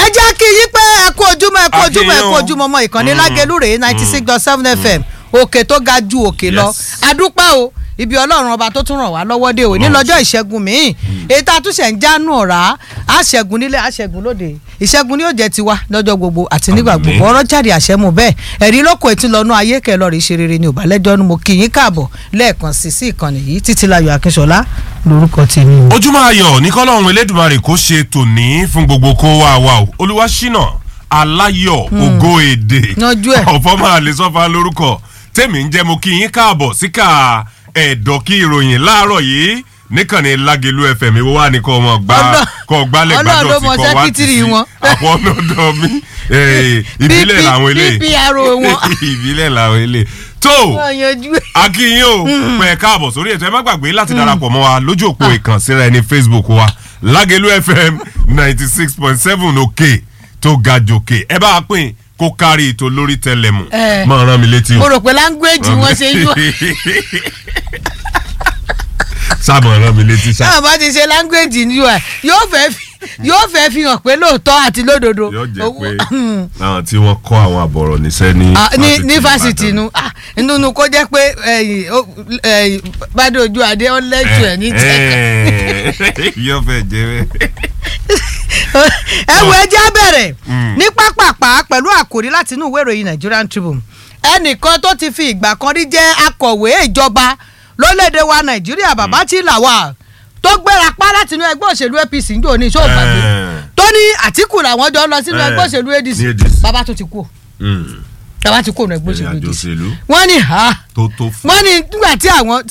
jẹ́ kí yí pé ẹ kú ojúmọ́ ẹ kú A kí ojúmọ́ ẹ yín kú o. ojúmọ́ ọmọ ìkànnì Mm. lágẹ̀lú rèé ninety six dot seven fm òkè tó ga ju òkè lọ Yes. adúpẹ́ o ibi ọlọ́run ọba tó tún ràn wá lọ́wọ́ dé o ní Ọlọ́run lọ́jọ́ ìṣẹ́gun míì èyí tá a tún ṣẹ̀ ń jánu ọ̀rá àṣẹ́gun nílé àṣẹ́gun lóde ìṣẹ́gun ni yóò jẹ́ tiwa lọ́jọ́ gbogbo àti nígbà Àmín. gbogbo ọ̀rọ̀ jáde àṣẹ mu bẹ́ẹ̀ ẹ̀rí lóko etí lọ́nú ayé kẹlọ́ rí ṣe rere ni ò bá lẹ́jọ́ nu mo kí yín káàbọ̀ lẹ́ẹ̀kan sí sí ìkànnì yìí Títílayọ̀ Akínṣọlá lórúkọ tèmi o. ojúmọ́ ayọ̀ ní kọ́lọ́run elédùnmarè kó ṣe tòní fún gbogbo kó wá wa o olúwaṣínà aláyọ̀ ògo èdè Yanjú ẹ̀. ọ̀fọ́ máa lè sọ́fà lórúkọ tèmi ń jẹ́ mo kí yín káàbọ̀ síkà ẹ̀dọ̀ kí ìròyìn láàárọ̀ yìí níkànnì lágẹ̀lú fm ìwọ wà ní kọ́ ọmọ gbá Ọlọ́- kọ́ gbálẹ̀ Ọlọ́run ló gbádùn mọ tí kọ́ wá ti sẹ́kítírì sí wọn. àwọn ọ̀dọ́ mi eh, ìbílẹ̀ PP làwọn eléyìí PPRO wọn. ìbílẹ̀ làwọn eléyìí tó Wọ́n yanjú ẹ̀. akínyìn o pẹ káàbọ̀ sórí ètò ẹ má gbàgbé láti darapọ̀ mọ́ wa lójú òpó ìkànsíra ẹni facebook wa lágẹ̀lú fm ninety six point seven òkè tó ga jòkè ẹ bá a pín kó kárí ètò lórí tẹlẹmù Eh. máa rán mi létí mo o. rò pé láńgbéèjì wọn ṣe yọ sábà rán mi létí sá náà bá ti ṣe láńgbéèjì ní ui yóò fẹ́ fi yóò fẹ́ fi hàn pé lóòótọ́ àti lódodo. yóò jẹ́ Owó- pé àwọn tí wọ́n kọ́ àwọn àbọ̀rọ̀ níṣẹ́ ní Ah, ní ní fásitì Ìbàdàn. nu ah, nínú kó jẹ́ pé ẹ̀yìn ó- ẹ̀yìn bàdé ojú adé ó lẹ́jù ẹ̀ ní tẹ̀ka. Eh, yóò fẹ́ jẹ́ bẹ́ẹ̀. ẹ wo ẹjẹ́ á bẹ̀rẹ̀ Mm. ní pápápá pẹ̀lú àkòrí láti inú ìwé ìròyìn Nigerian Tribune ẹnìkan tó ti fi ìgbà kan rí jẹ́ akọ̀wé ìjọba lórílẹ̀‐èdè wa Nàìjíríà bàbá tí là wà tó gbéra pa láti inú ẹgbẹ́ òṣèlú APC ń jò ní iṣẹ́ ògbàgbé Eh. tó ní Àtíkù làwọn jọ lọ sínú Eh, ẹgbẹ́ òṣèlú ADC ní ADC. bàbá tó ti kú Mm. bàbá ti kú nínú ẹgbẹ́ òṣèlú ìrìnàjò ADC òṣèlú wọ́n ní ha tó tó fún. wọ́n ní nígbà tí àwọn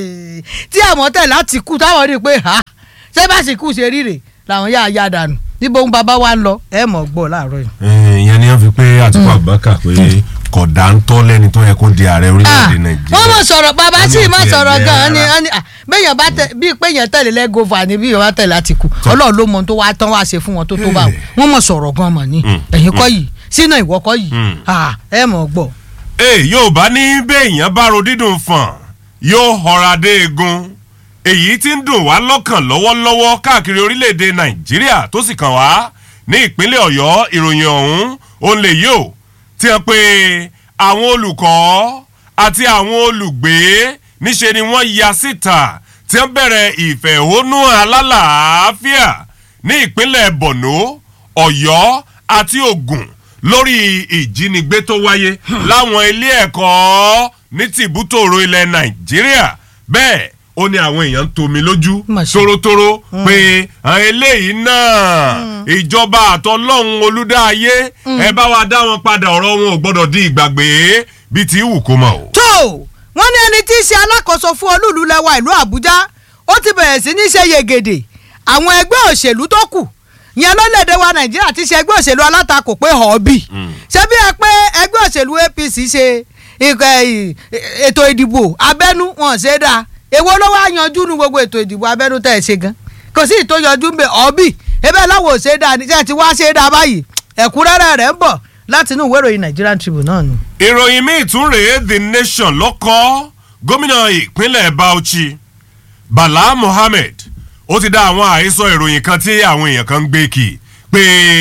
tí àwọn tẹ̀ láti kú táwọn rí i pé ha ṣé bá sì kú ṣe ríre làwọn yá ya dànù níbo ń bàbá wa ń lọ ẹ mọ̀ gbọ́ láàárọ̀ yìí. Eh, ìyẹn ni wọ́n fi pé Àtíkù Abubakar pé kódà ń tọ́ lẹ́ni tó yẹ kó di ààrẹ Ah, orílẹ̀-èdè Nàìjíríà. wọ́n mọ̀ sọ̀rọ̀ bàbá Wọ́n ní sì ó má tiẹ̀ sọ̀rọ̀ jẹ́ gan-an ni rárá. wọ́n ní, ah, béèyàn bá tẹ bíi pé èèyàn tẹ̀lé lẹ́gọ́fà ni bí èèyàn bá tẹ̀lé láti kú ọlọ́run ló mọ ohun tó wá tán wá ṣe fún wọn tó tó bá wọn wọ́n mọ̀ sọ̀rọ̀ gan-an mọ̀ ní Mm, ẹ̀yìn kọ́ yìí sínú ìwọ kọ́ yìí Mm. Ah, ẹ mọ̀ gbọ́. ee Yorùbá ní béèyàn bá ro dídùn fàn yóò họra dé egun èyí tí ń dùn wá lọ́kàn lọ́wọ́lọ́wọ́ káàkiri orílẹ̀-èdè Nàìjíríà tó sì kàn wá ní ìpínlẹ̀ Ọ̀yọ́ ìròyìn ọ̀hún òun lè yí o tí wọ́n pe àwọn olùkọ́ àti àwọn olùgbé níṣe ni wọ́n ya síta tí wọ́n bẹ̀rẹ̀ ìfẹ̀hónú alálàáfíà ní ìpínlẹ̀ Borno Ọ̀yọ́ àti Ògùn lórí ìjínigbé tó wáyé láwọn ilé ẹ̀kọ́ ní tìbútòrò ilẹ̀ Nàìjíríà bẹ́ẹ̀ ó ní àwọn èèyàn ń tomi lójú Mà ṣe. tórótóró pé àwọn eléyìí náà ìjọba àtọlọ́hún olúdáyé ẹ bá wa dá wọn padà ọ̀rọ̀ wọn ò gbọ́dọ̀ di ìgbàgbé bíi ti wù kó mọ̀ o. tó wọ́n ní ẹni tí í ṣe alákòóso fún olúùlú lẹwa ìlú àbújá ó ti bẹ̀rẹ̀ sí ní ṣe yegede àwọn ẹgbẹ́ òṣèlú tó kù yẹn lọ́lẹ̀dẹ̀ wa nàìjíríà ti ṣe ẹgbẹ́ òṣèlú alátakò pé họ́ọ̀bì ṣé bí ẹ pé ẹgbẹ́ òṣèlú apc ṣe ìkẹ́- ì- ètò ìdìbò abẹ́nú wọn ṣe é dáa èwo ló wá yanjú nu gbogbo ètò ìdìbò abẹ́nú tẹ̀ ṣe gan kò sí ìtò yanjú ń bẹ họ́ọ̀bì ebe láwọn ò ṣe é dáa ní ṣe ti wá ṣe é dáa báyìí ẹ̀kúnrẹ́rẹ́ rẹ̀ ń bọ̀ láti inú ìwé ìròyìn Nigerian Tribune náà ni. ìròyìn míì tún rèé the nation lọ́kọ́ gómìnà ìpínlẹ̀ Bauchi Bala Mohammed ó ti dá àwọn àhesọ ìròyìn kan tí àwọn èèyàn kan ń gbé kì pé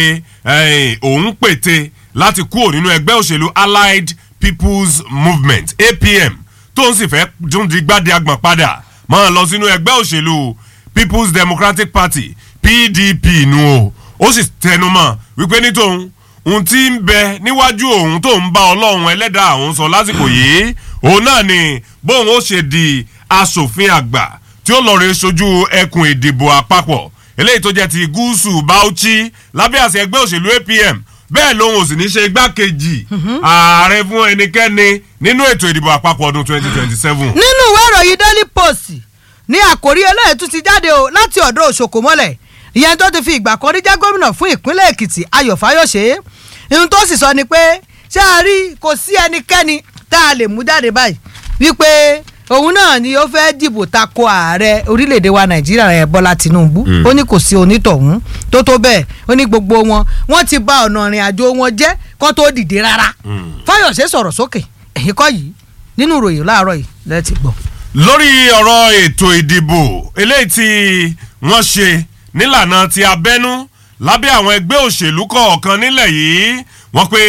eh, òun pète láti kúrò nínú ẹgbẹ́ òṣèlú Allied People's Movement APM tó ń sì fẹ́ tún di gbádé agbọ̀n padà máa lọ sínú ẹgbẹ́ òṣèlú People's Democratic Party PDP nu o ó sì tẹnumọ́ wípé ní tòun ohun tí ń bẹ níwájú òun tó ń bá ọlọ́run ẹlẹ́dàá òun sọ lásìkò yìí òun náà ni bóun ó ṣe di asòfin àgbà tí ó lọ rè sojú ẹkùn ìdìbò àpapọ̀ eléyìí tó jẹ́ ti gúúsù Bauchi lábẹ́ àṣẹ ẹgbẹ́ òṣèlú APM bẹ́ẹ̀ lòun ò sì ní ṣe igbákejì ààrẹ fún ẹnikẹ́ni nínú ètò ìdìbò àpapọ̀ ọdún 2027. nínú ìwé ìròyìn daily post ní àkórí eléyìí tún ti jáde o láti ọ̀dọ̀ òṣòkòmọ́lẹ̀ ìyẹn tó ti fi ìgbà kan rí jẹ́ gómìnà fún ìpínlẹ̀ èkìtì ayọ̀ fáyọ̀ṣe ihun tó sì sọ ni pé ṣé a rí kò sí ẹnikẹ́ni tá a lè mú jáde báyìí wípé òun náà ni ó fẹ́ dìbò tako ààrẹ orílẹ̀-èdè wa nàìjíríà rẹ̀ bọ́lá tinubu Mm. ó ní kò sí onítọ̀hún tó tó bẹ́ẹ̀ ó ní gbogbo wọn wọ́n ti bà ọ̀nà ìrìn àjò wọn jẹ́ kó tó dìde rárá Mm. fáyọ̀ṣe sọ̀rọ̀ sókè ẹ̀yìn kọ́ yìí nínú ìròyìn láàárọ̀ yìí lẹ́ẹ̀tì gbọ́. lórí ọ̀rọ̀ ètò ìdìbò eléyìí tí wọ́n ṣe nílànà ti abẹ́nú lábẹ́ àwọn ẹgbẹ́ òṣèlú kọ̀ọ̀kan nílẹ̀ yìí wọ́n pe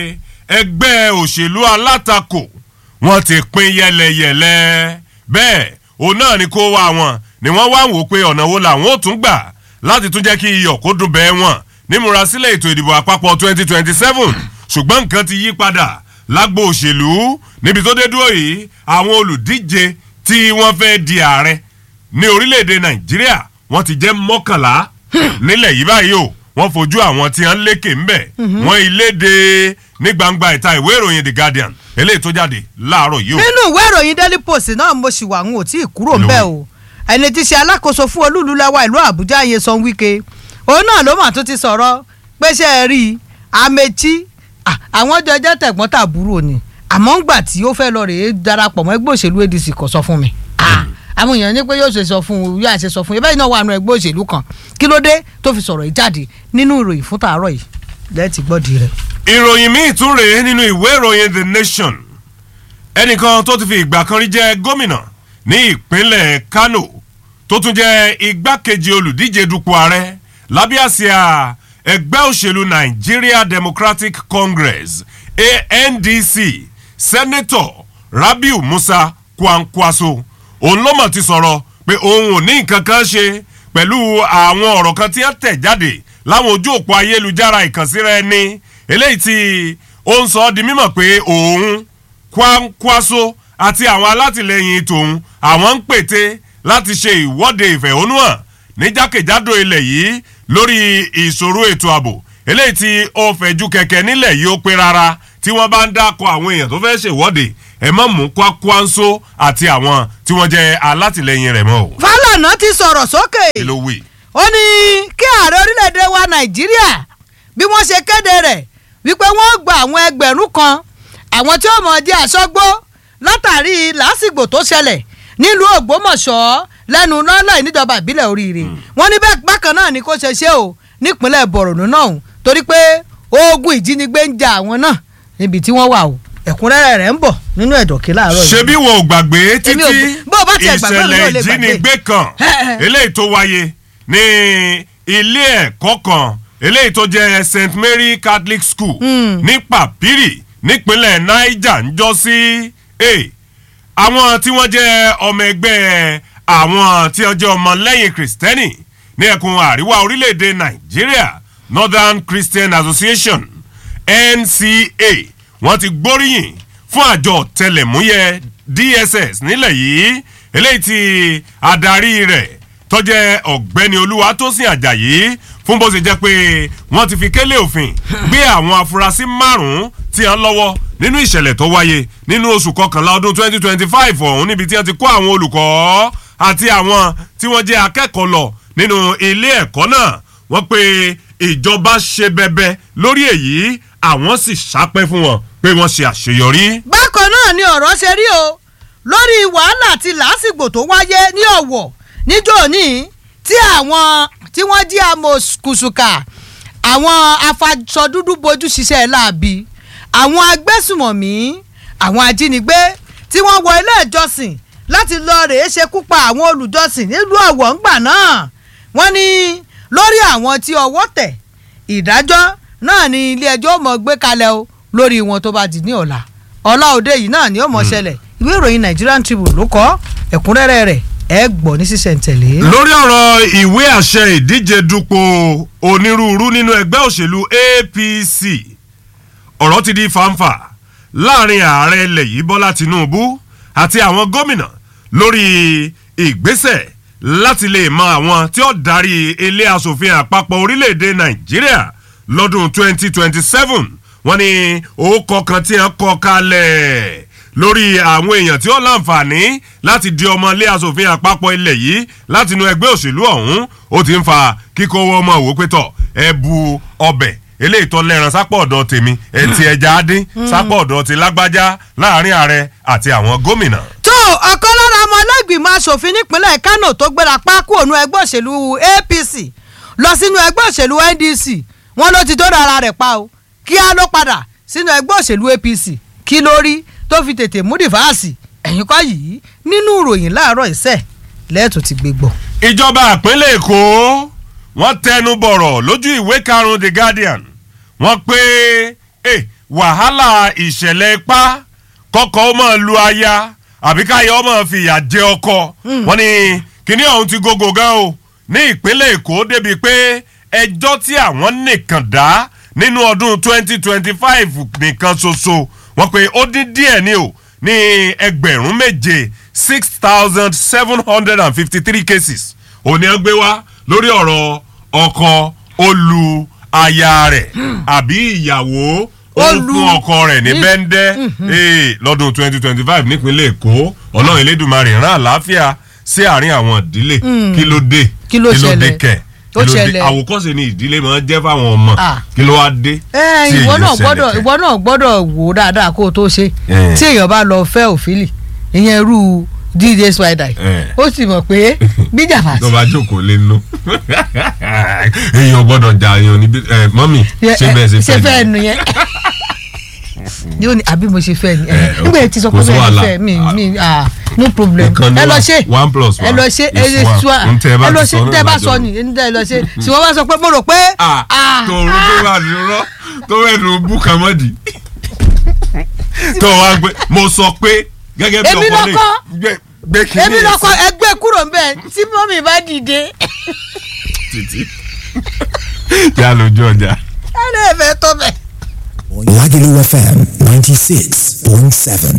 ẹgbẹ́ òṣèlú alátakò wọ́n ti pín yẹlẹyẹlẹ bẹ́ẹ̀ òun náà ni kó wá wọn ni wọ́n wá wò pé ọ̀nà wo làwọn ò tún gbà láti tún jẹ́ kí iyọ̀ kó dùn bẹ́ẹ̀ wọ̀n nímúrasílẹ̀ ètò ìdìbò àpapọ̀ 2027 ṣùgbọ́n nǹkan ti yí padà lágbo òṣèlú níbi tó dé dúró yìí àwọn olùdíje tí wọ́n fẹ́ di ààrẹ ní orílẹ̀-èdè nàìjíríà wọ́n ti jẹ́ mọ́kànlá nílẹ̀ yìí báyìí o wọ́n fojú àwọn tí wọ́n lékè ńbẹ̀ wọ́n iléde ní gbangba ìta ìwé ìròyìn the guardian eléyìí tó jáde láàárọ̀ yìí o. nínú ìwé ìròyìn daily post náà mo sì wà ń ò tí ì kúrò ń bẹ̀ o ẹni tí ṣe alákòóso fún olúùlú lẹ́wà ìlú àbújá Nyesom Wike òun náà ló mà tún ti sọ̀rọ̀ pé ṣe é rí i Amechi ah, àwọn jọjọ́ tẹ̀gbọ́n tàbúrò ni àmọ́ ńgbà tí ó fẹ́ lọ rèé darapọ̀ mọ́ ẹgbẹ́ òṣèlú ADC kò sọ fún mi Ah, àwọn èèyàn ní pé yóò ṣe sọ fún un yóò ṣe sọ fún un ìbẹ́ẹ̀ náà wà nù ẹgbẹ́ òṣèlú kan kí ló dé tó fi sọ̀rọ̀ yìí jáde nínú ìròyìn fún tàárọ̀ yìí lẹ́ẹ̀tì gbọ́dì rẹ̀. ìròyìn míì tún rèé nínú ìwé ìròyìn the nation ẹnìkan tó ti fi ìgbà kan rí jẹ́ gómìnà ní ìpínlẹ̀ kano tó tún jẹ́ igbákejì olùdíje dupò ààrẹ lábẹ́ àsíá ẹgbẹ́ òṣèlú nigeria democratic congress andc sẹ́nẹ́tọ̀ rabiu musa kwankwaso òun ló mọ̀ ti sọ̀rọ̀ pé òun ò ní nǹkan kan ṣe pẹ̀lú àwọn ọ̀rọ̀ kan tí wọ́n tẹ̀ jáde láwọn ojú òpó ayélujára ìkànsíra ẹni eléyìí tí ó ń sọ ọ́ di mímọ̀ pé òun kwankwaso àti àwọn alátìlẹyìn tòun àwọn ń pète láti ṣe ìwọ́de ìfẹ̀hónúhàn ní jákèjádò ilẹ̀ yìí lórí ìṣòro ètò ààbò eléyìí tí ó fẹ̀jú kẹ̀kẹ́ nílẹ̀ yìí ó pé rárá tí wọ́n bá ń dákọ̀ àwọn èèyàn tó fẹ́ ṣèwọ́de ẹ mọ̀ mú kwakwanso àti àwọn tí wọ́n jẹ́ alátìlẹyìn rẹ̀ mọ́ o. Fálànà ti sọ̀rọ̀ sókè kí ló wí. ó ní kí ààrẹ orílẹ̀-èdè wa nàìjíríà bí wọ́n ṣe kéde rẹ̀ wípé wọ́n gba àwọn ẹgbẹ̀rún kan àwọn tí ó mọ̀ jẹ́ àṣọgbó látàrí lásìgbò tó ṣẹlẹ̀ nílùú ògbómọ̀ṣọ́ lẹ́nu lọ́lọ́ ìníjọba ìbílẹ̀ oríire wọ́n ní bẹ́ẹ̀ bákan náà ni kò ṣe ṣe o nípínlẹ̀ bọ̀rọ̀nù náà o torí pé ogun ìjínigbé ń ja àwọn náà níbi tí wọ́n wà o ẹ̀kúnrẹ́rẹ́ rẹ̀ ń bọ̀ nínú ẹ̀dọ̀kí láàárọ̀ yìí. ṣebí wo ò gbàgbé Èmi ò títí gbé- bó o bá tiẹ̀ gbàgbé, èmi ò ìṣẹ̀lẹ̀ lè gbàgbé. ìjínigbé kan eléyìí tó wáyé ní ilé ẹ̀kọ́ kan eléyìí tó jẹ́ st mary catholic school ní papiri nípínlẹ̀ niger ń jọ sí àwọn tí wọ́n jẹ́ ọmọ ẹgbẹ́ àwọn tí wọ́n jẹ́ ọmọ lẹ́yìn kristẹni ní ẹkùn àríwá orílẹ̀-èdè nàìjíríà northern christian association nca wọ́n ti gbóríyìn fún àjọ tẹlẹ̀múyẹ́ dss nílẹ̀ yìí eléyìí tí adarí rẹ̀ tọ́jẹ́ ọ̀gbẹ́ni olúwatósìn àjàyí fún bó ṣe jẹ́ pé wọ́n ti fi kélé òfin gbé àwọn afurasí márùn-ún tí wọ́n lọ́wọ́ nínú ìṣẹ̀lẹ̀ tó wáyé nínú oṣù kọkànlá ọdún 2025 ọ̀hún níbi tí wọ́n ti kó àwọn olùkọ́ àti àwọn tí wọ́n jẹ́ akẹ́kọ̀ọ́ lọ nínú ilé ẹ̀kọ́ náà wọ́n pe ìjọba ṣe bẹbẹ lórí èyí àwọn sì sápẹ́ fún wọn pé wọ́n ṣe àṣeyọrí. bákan náà ni ọ̀rọ̀ ṣe rí o lórí wàhálà àti làásìgbò tó wáyé ní ọ̀wọ̀ níjọ́ ní tí àwọn tí wọ́n jí amòkùsùkà àwọn afasọdúdú bojú ṣiṣẹ́ láabi àwọn agbésùmọ̀mí àwọn ajínigbé tí wọ́n wọ ilé ìjọsìn láti lọ rèé ṣekú pa àwọn olùjọsìn nílùú ọ̀wọ̀ ńgbà náà wọ́n ní lórí àwọn tí ọwọ́ tẹ̀ ìdájọ́ náà ni ilé ẹjọ́ mọ̀ gbé kalẹ̀ o lórí wọn tó bá di ní ọ̀la ọ̀la òde yìí náà ni ó mọ̀ ṣẹlẹ̀ ìwé ìròyìn Nigerian Tribune ló kọ ẹ̀kúnrẹ́rẹ́ rẹ̀ ẹ gbọ́ ní sísẹ̀ntẹ̀lé. lórí ọ̀rọ̀ ìwé àṣẹ ìdíje dupò onírúurú nínú ẹgbẹ́ òṣèlú apc ọ̀rọ̀ ti di fanfa láàrin ààrẹ ilẹ̀ yìí bọ́lá tinubu àti àwọn gómìnà lórí ìgbésẹ̀ láti lè mọ àwọn tí ó darí ilé asòfin àpapọ̀ orílẹ̀-èdè nàìjíríà lọ́dún 2027 wọ́n ní orúkọ kan tí wọ́n kọ kalẹ̀ lórí àwọn èèyàn tí ó láǹfààní láti di ọmọ ilé asòfin àpapọ̀ ilẹ̀ yìí láti inú ẹgbẹ́ òṣèlú ọ̀hún ó ti ń fa kíkó owó ọmọ òwò pétọ̀ ẹ bu ọbẹ̀ eléyìí tó lẹ́ran sápọ̀ ọ̀dọ̀ tèmi ẹtì ẹja adín sápọ̀ ọ̀dọ̀ ti lágbájá láàrin ààrẹ àti àwọn gómìnà. tó ọ̀kan lára ọmọ ọlọ́gbìmọ̀ asòfin nípínlẹ̀ Kánò tó gbéra pákó ònú ẹgbẹ́ òṣèlú APC lọ sínú ẹgbẹ́ òṣèlú NDC wọn ló ti tó rárá rẹ̀ pa o kíá ló padà sínú ẹgbẹ́ òṣèlú APC kí ló rí tó fi tètè mú dìfáàsì ẹ̀yìn kọ́ yìí nínú ìròyìn láàárọ̀ ìṣẹ́ lẹ́ẹ̀tọ́ ti gbé gbọ́. ìjọba ìpínlẹ̀ èkó wọ́n tẹnu bọ̀rọ̀ lójú ìwé karùn-ún the guardian wọ́n pé eh, wàhálà ìṣẹ̀lẹ̀ ipá kọ́kọ́ ó máa lu aya àbí káyọ̀ ó máa fìyà jẹ ọkọ wọ́n ní kíní ọ̀hún ti gógó gan o ní ìpínlẹ̀ èkó débi pé ẹjọ́ tí àwọn nìkan dá nínú ọdún 2025 nìkan ṣoṣo wọ́n pé ó dín díẹ̀ ní o ní ẹgbẹ̀rún méje six thousand seven hundred and fifty three cases òní ẹ gbé wá lórí ọ̀rọ̀ ọkọ olú aya rẹ̀ àbí ìyàwó ó Ó lu- fún ọkọ rẹ̀ ní bẹ́ńdẹ́ ee, lọ́dún twenty twenty five nípínlẹ̀ èkó ọlọ́run elédùnmarè rán àlàáfìá sí àárín àwọn ìdílé kí ló dé Kí ló ṣẹlẹ̀? kẹ̀ Ó kí ló dé ṣẹlẹ̀. àwòkọ́ṣe ni ìdílé máa ń jẹ́ fáwọn ọmọ Ah. kí ló wá dé ẹ tí ìwọ èyí náà ṣẹlẹ̀ gbọ́dọ̀ kẹ̀? ìwọ náà gbọ́dọ̀ wò ó dáadáa kó o tó ṣe Eh. tí èèyàn bá lọ fẹ́ òfìlì ìyẹn irú dj spider Eh. ó sì mọ̀ pé bíjàmbá tó bá jókòó lé nú èèyàn gbọ́dọ̀ jà èèyàn níbi ẹ mọ́mì ṣé bẹ́ẹ̀ ṣe ṣe fẹ́ fẹ́ nu yẹn yóò ní àbí mo ṣe fẹ́ ni Eh, nígbà tí sọ pé kò sí bẹ́ẹ̀ ni wàhálà. fẹ́ mi mi ah no problem Ìkànnì ẹ lọ wa, ṣe one plus ẹ one lọ ṣe ẹ is lè one. ṣu N tẹ́ ẹ bá ẹ lọ ti ṣe sọ n tẹ́ ẹ náà bá lájọ sọ wí. ni n tẹ́ ẹ lọ ṣe tí wọ́n bá sọ pé mo rò pé ah tòun tó wà ní rọ tó wẹ̀ ló bú kàmọ́dì tó wá gbé mo sọ pé gẹ́gẹ́ bí Èmi ọkọ lè lọkọ. gbé gbé kínní èmi ẹ̀ lọkọ sí ẹgbẹ́ kúrò ń bẹ̀ tí mọ́mì bá dìde títí kí a lójú ọjà. ẹ lè fẹ́ tó bẹ̀. Lagelu FM 96.7.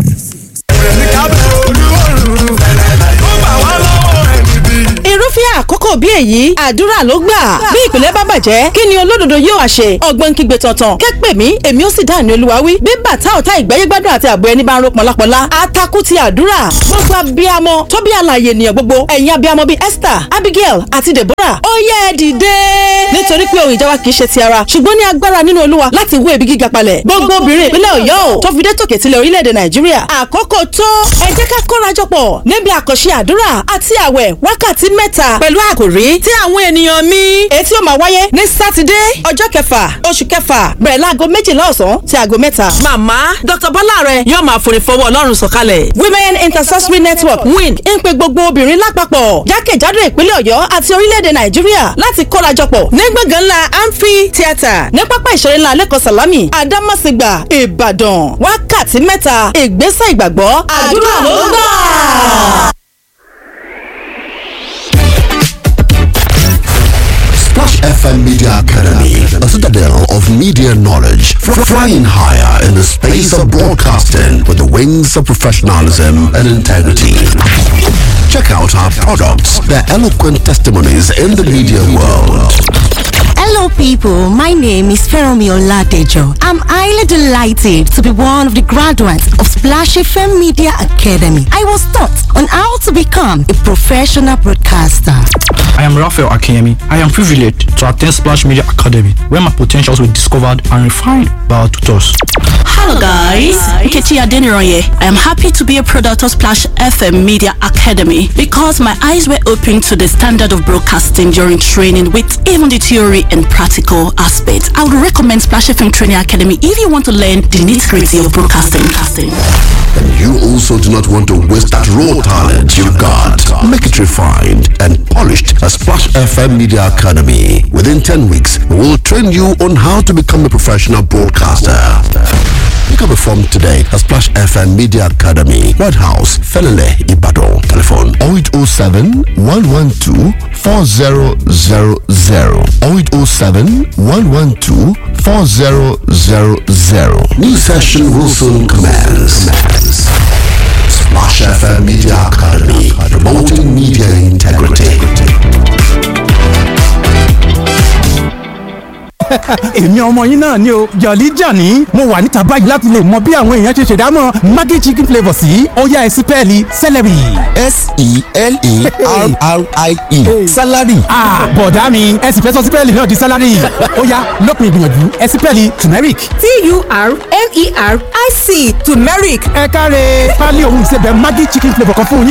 irúfẹ́ àkókò bí èyí àdúrà ló gbà bí ìpìlẹ̀ bá bàjẹ́ kí ni olódodo yóò wá ṣe ọgbọ́n kígbe tọ̀tàn kẹ́pẹ́ mi èmi ó sì dáhùn ní olúwa wí bí bàtà ọ̀tá ìgbẹ́yẹ́gbádùn àti àbọ̀ ẹni bá ń ro pọ̀lápọ̀lá atakú ti àdúrà gbogbo abiyamọ tó bí àlàyé ènìyàn gbogbo ẹ̀yin abiyamọ bíi Esther Abigail àti Deborah ó yẹ ẹ dìde nítorí pé ohun ìjà wa kì í ṣe ti ara ṣùgbọ́n ní agbára nínú olúwa láti wó ebi gíga palẹ̀ gbogbo obìnrin ìpínlẹ̀ Ọ̀yọ́ ò tó fi dé tòkè tilẹ̀ orílẹ̀-èdè Nàìjíríà àkókò tó ẹ jẹ́ ká kórajọpọ̀ níbi àkànṣe àdúrà àti àwẹ̀ wákàtí mẹ́ta pẹ̀lú àkòrí tí àwọn ènìyàn mi etí ó máa wáyé ní sátidé ọjọ́ kẹfà oṣù kẹfà bẹ̀rẹ̀ láago méjìlá ọ̀sán sí aago mẹ́ta. màmá dr bọ́láre yóò máa forí fọwọ́ ọlọ́run sọ̀kalẹ̀. women intercessory network win ń pe gbogbo obìnrin lápapọ̀ jákèjádò ìpínlẹ̀ ọ̀yọ́ àti orílẹ̀-èdè nàìjíríà láti kórajọpọ̀ ní gbọ̀ngàn ńlá amphi theatre ní pápá ìṣeré ńlá lẹ́kọ̀ọ́ sàlámì àdámọ̀sígbà ìbàdàn wákàtí mẹ́ta ìgbésẹ̀ ìgbàgbọ́ àdúrà ló gbà. Splash FM Media Academy, a citadel of media knowledge, fr- flying higher in the space of broadcasting with the wings of professionalism and integrity. Check out our products, their eloquent testimonies in the media world. Hello, people. My name is Feromi Oladejo. I'm highly delighted to be one of the graduates of Splash FM Media Academy. I was taught on how to become a professional broadcaster. I am Raphael Akemi. I am privileged to attend Splash Media Academy, where my potentials were discovered and refined by our tutors. Hello guys, Nkechi Adeniroye. I am happy to be a product of Splash FM Media Academy because my eyes were opened to the standard of broadcasting during training with even the theory and practical aspects. I would recommend Splash FM Training Academy if you want to learn the nitty-gritty of broadcasting. And you also do not want to waste that raw talent you got. Make it refined and polished at Splash FM Media Academy. Within 10 weeks, we will train you on how to become a professional broadcaster. Pick up a form today at Splash FM Media Academy, White House, Felele, Ibadan. Telephone 0807 112 4000 0807 112 4000. New session will soon commence. Splash FM Media Academy, promoting media integrity. èmi ọmọ yín náà ni o jọ̀lí jàní mo wà níta báyìí láti lè mọ bí àwọn èèyàn ṣe ṣèdámọ̀ maggi chicken flavour sí ọ̀yá ẹ̀sìn pẹ́ẹ́lí celery. S-E-L-E-R-R-I-E. Salary. Ah, bọ̀dá mi ẹ sì fẹ́ sọ sípẹ́ẹ̀lì náà di sálárì ọ̀yá lópin ìgbìyànjú ẹ sípẹ́ẹ̀lì turmeric. t-u-r-m-e-r-i-c turmeric ẹ káre pálí ohun ìsebẹ̀ maggi chicken flavour kan fún yín.